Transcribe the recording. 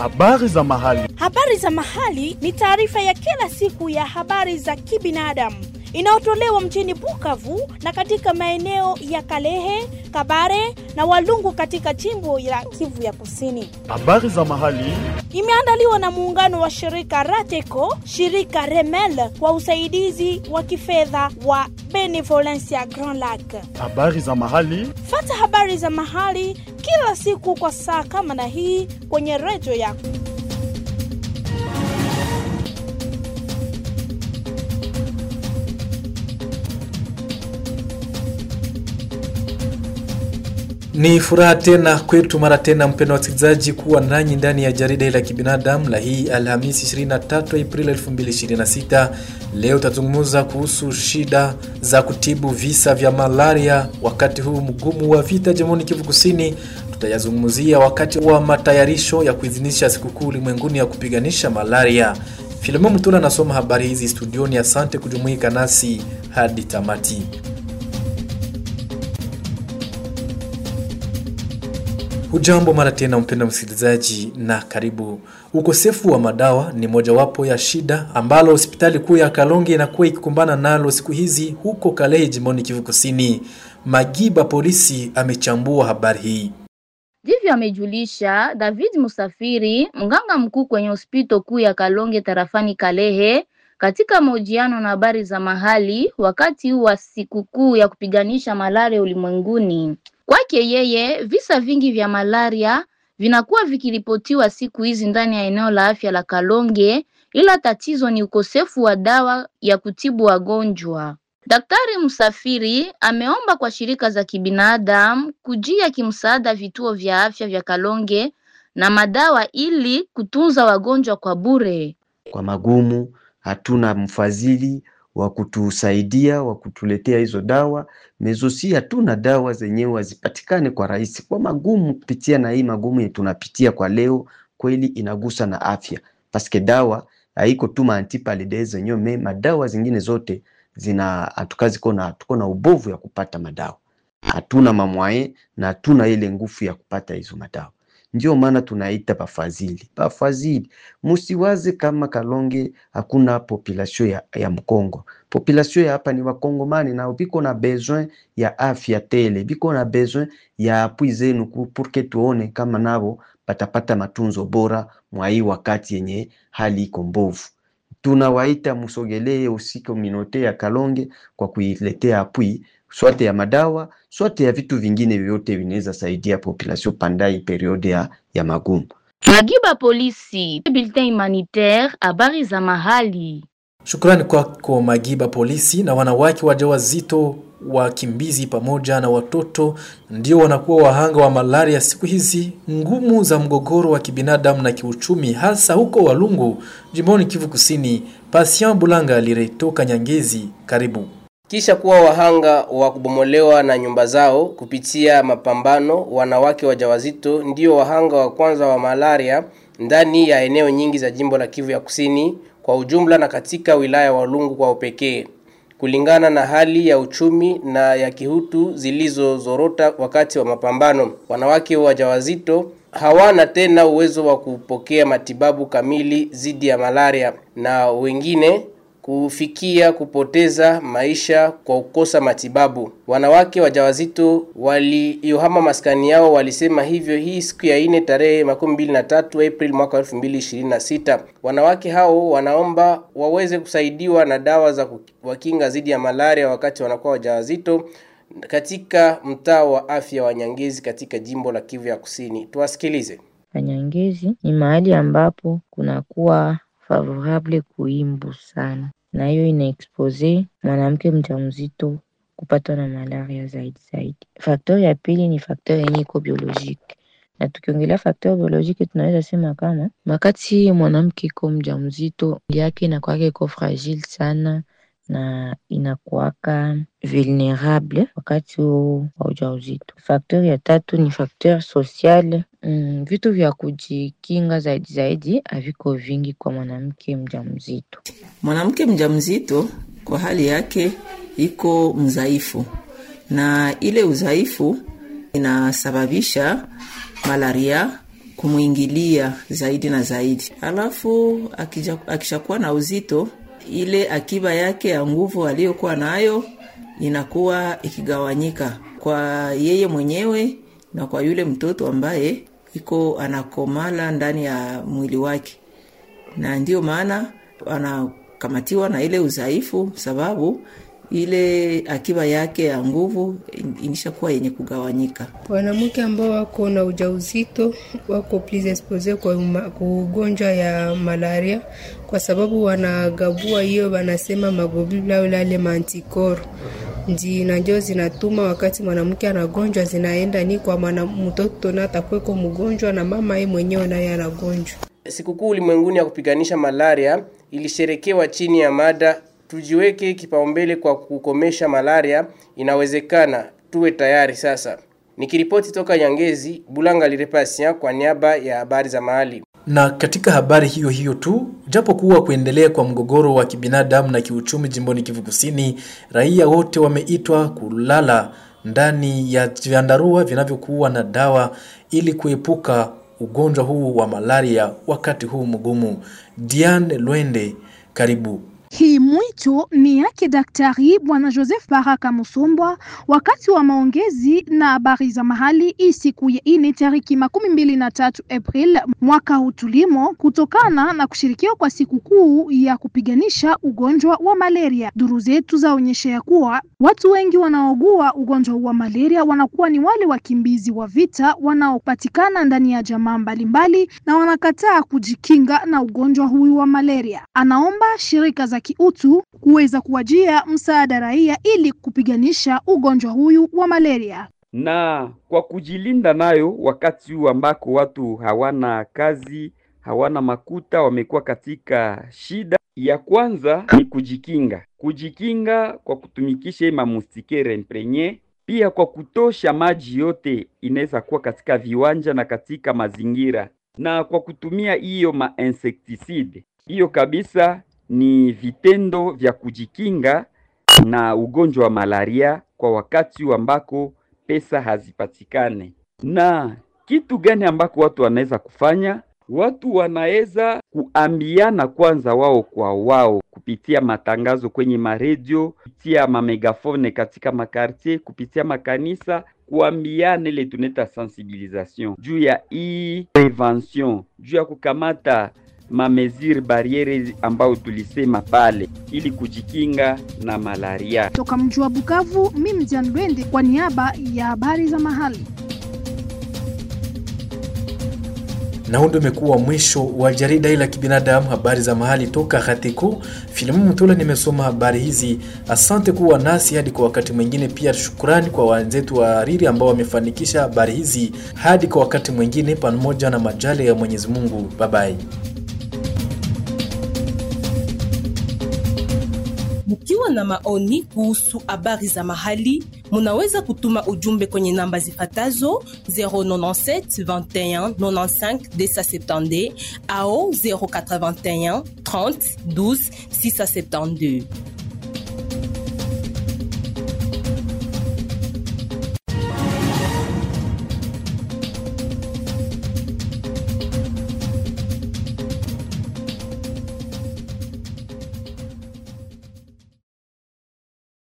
Habari za mahali. Habari za mahali ni taarifa ya kila siku ya habari za kibinadamu inayotolewa mjini Bukavu na katika maeneo ya Kalehe, Kabare na Walungu katika jimbo la Kivu ya Kusini. Habari za mahali. Imeandaliwa na muungano wa shirika Rateco, shirika Remel kwa usaidizi wa kifedha wa Benevolencia Grand Lac. Habari za mahali. Fata habari za mahali kila siku kwa saa kama na hii kwenye redio yako. Ni furaha tena kwetu mara tena, mpendo wa wasikilizaji, kuwa nanyi ndani ya jarida la kibinadamu la hii Alhamisi 23 Aprili 2026. Leo tutazungumza kuhusu shida za kutibu visa vya malaria wakati huu mgumu wa vita jimboni Kivu Kusini. Tutayazungumzia wakati wa matayarisho ya kuidhinisha sikukuu ulimwenguni ya kupiganisha malaria. Filemon Mutula anasoma habari hizi studioni. Asante kujumuika nasi hadi tamati. Hujambo mara tena mpenda msikilizaji, na karibu. Ukosefu wa madawa ni mojawapo ya shida ambalo hospitali kuu ya Kalonge inakuwa ikikumbana nalo siku hizi huko Kalehe, jimboni Kivu Kusini. Magiba polisi amechambua habari hii. Ndivyo amejulisha David Musafiri, mganga mkuu kwenye hospitali kuu ya Kalonge tarafani Kalehe, katika mahojiano na habari za mahali wakati wa sikukuu ya kupiganisha malaria ulimwenguni. Kwake yeye visa vingi vya malaria vinakuwa vikiripotiwa siku hizi ndani ya eneo la afya la Kalonge, ila tatizo ni ukosefu wa dawa ya kutibu wagonjwa. Daktari Msafiri ameomba kwa shirika za kibinadamu kujia kimsaada vituo vya afya vya Kalonge na madawa ili kutunza wagonjwa kwa bure. Kwa magumu hatuna mfadhili wa kutusaidia wa kutuletea hizo dawa mezosi, hatuna dawa zenyewe hazipatikane kwa rahisi, kwa magumu kupitia na hii magumu yetu tunapitia kwa leo, kweli inagusa na afya paske dawa haiko tu maantipalide zenyewe me madawa zingine zote zina hatukazi kona, tuko na ubovu ya kupata madawa, hatuna mamwaye na hatuna ile nguvu ya kupata hizo madawa. Ndio maana tunaita bafadhili bafadhili, musiwaze kama Kalonge hakuna population ya, ya Mkongo. Population ya hapa ni Wakongomani nao biko na besoin ya afya tele, biko na besoin ya apui zenu purke tuone kama nabo batapata matunzo bora mwa hii wakati yenye hali iko mbovu. Tunawaita musogelee usiko minote ya Kalonge kwa kuiletea apui swate ya madawa swate ya vitu vingine vyote vinaweza saidia population pandai periode ya, ya magumu. Magiba polisi, bulletin humanitaire, habari za mahali. Shukrani kwako Magiba polisi. Na wanawake wajawazito, wakimbizi pamoja na watoto ndio wanakuwa wahanga wa malaria siku hizi ngumu za mgogoro wa kibinadamu na kiuchumi, hasa huko Walungu, jimboni Kivu Kusini. Patient Bulanga aliretoka Nyangezi, karibu kisha kuwa wahanga wa kubomolewa na nyumba zao kupitia mapambano. Wanawake wajawazito ndio wahanga wa kwanza wa malaria ndani ya eneo nyingi za jimbo la Kivu ya Kusini kwa ujumla na katika wilaya Walungu kwa upekee, kulingana na hali ya uchumi na ya kihutu zilizozorota wakati wa mapambano. Wanawake wajawazito hawana tena uwezo wa kupokea matibabu kamili dhidi ya malaria na wengine kufikia kupoteza maisha kwa kukosa matibabu. Wanawake wajawazito waliohama maskani yao walisema hivyo hii siku ya ine tarehe makumi mbili na tatu Aprili mwaka elfu mbili ishirini na sita. Wanawake hao wanaomba waweze kusaidiwa na dawa za kuwakinga dhidi ya malaria wakati wanakuwa wajawazito katika mtaa wa afya wa Nyangezi katika jimbo la Kivu ya Kusini. Tuwasikilize. Nyangezi ni mahali ambapo kunakuwa favorable kuimbu sana na hiyo inaexpose mwanamke mjamzito kupatwa na malaria zaidi zaidi. Faktori ya pili ni faktori yenye iko biolojiki, na tukiongelea faktori biolojiki tunaweza sema kama wakati mwanamke iko mjamzito yake inakuwaka iko fragile sana na inakuwaka vulnerable wakati huo wa ujauzito. Faktori ya tatu ni faktori sociale. Mm, vitu vya kujikinga zaidi zaidi haviko vingi kwa mwanamke mjamzito. Mwanamke mjamzito kwa hali yake iko mzaifu, na ile udhaifu inasababisha malaria kumwingilia zaidi na zaidi. Alafu akishakuwa na uzito, ile akiba yake ya nguvu aliyokuwa nayo inakuwa ikigawanyika kwa yeye mwenyewe na kwa yule mtoto ambaye iko anakomala ndani ya mwili wake, na ndiyo maana anakamatiwa na ile udhaifu, sababu ile akiba yake ya nguvu inishakuwa yenye kugawanyika. Wanawake ambao wako na ujauzito wako plus expose kwa ugonjwa ya malaria, kwa sababu wanagabua hiyo, wanasema maglobule au lale mantikoro ndi na ndio zinatuma wakati mwanamke anagonjwa zinaenda ni kwa mwana mtoto na atakweko mgonjwa na mama yeye mwenyewe naye anagonjwa. Sikukuu ulimwenguni ya kupiganisha malaria ilisherekewa chini ya mada tujiweke kipaumbele kwa kukomesha malaria, inawezekana, tuwe tayari sasa. Nikiripoti toka Nyangezi, Bulanga Lirepasia kwa niaba ya habari za mahali. Na katika habari hiyo hiyo tu, japo kuwa kuendelea kwa mgogoro wa kibinadamu na kiuchumi jimboni Kivu Kusini, raia wote wameitwa kulala ndani ya vyandarua vinavyokuwa na dawa ili kuepuka ugonjwa huu wa malaria wakati huu mgumu. Diane Lwende, karibu. Hii mwito ni yake Daktari Bwana Joseph Baraka Musombwa wakati wa maongezi na habari za mahali hii siku ya ine tariki makumi mbili na tatu April mwaka huu tulimo, kutokana na kushirikiwa kwa siku kuu ya kupiganisha ugonjwa wa malaria. Duru zetu zaonyesha ya kuwa watu wengi wanaogua ugonjwa wa malaria wanakuwa ni wale wakimbizi wa vita wanaopatikana ndani ya jamaa mbalimbali na wanakataa kujikinga na ugonjwa huu wa malaria. Anaomba shirika za kiutu kuweza kuwajia msaada raia ili kupiganisha ugonjwa huyu wa malaria na kwa kujilinda nayo, wakati huu ambako watu hawana kazi, hawana makuta, wamekuwa katika shida. Ya kwanza ni kujikinga, kujikinga kwa kutumikisha mamustikere imprenye, pia kwa kutosha maji yote inaweza kuwa katika viwanja na katika mazingira, na kwa kutumia hiyo ma insecticide. Hiyo kabisa ni vitendo vya kujikinga na ugonjwa wa malaria kwa wakati ambako pesa hazipatikane. Na kitu gani ambako watu wanaweza kufanya? Watu wanaweza kuambiana kwanza wao kwa wao kupitia matangazo kwenye maredio, kupitia mamegafone katika makartier, kupitia makanisa, kuambiana ile tunaita sensibilisation juu ya hii prevention, juu ya kukamata mameziri bariere ambayo tulisema pale ili kujikinga na malaria. Toka mji wa Bukavu, mimi Jan Lwende kwa niaba ya habari za mahali. Na huu ndio umekuwa mwisho wa jarida hili la kibinadamu, habari za mahali toka Hatiko. Filimu Mtula nimesoma habari hizi. Asante kuwa nasi hadi kwa wakati mwingine. Pia shukrani kwa wenzetu wa Riri ambao wamefanikisha habari hizi. Hadi kwa wakati mwingine, pamoja na majale ya Mwenyezi Mungu. Babai. Mkiwa na maoni kuhusu habari za mahali, munaweza kutuma ujumbe kwenye namba zifatazo 097 21 95 270 au 081 30 12 672.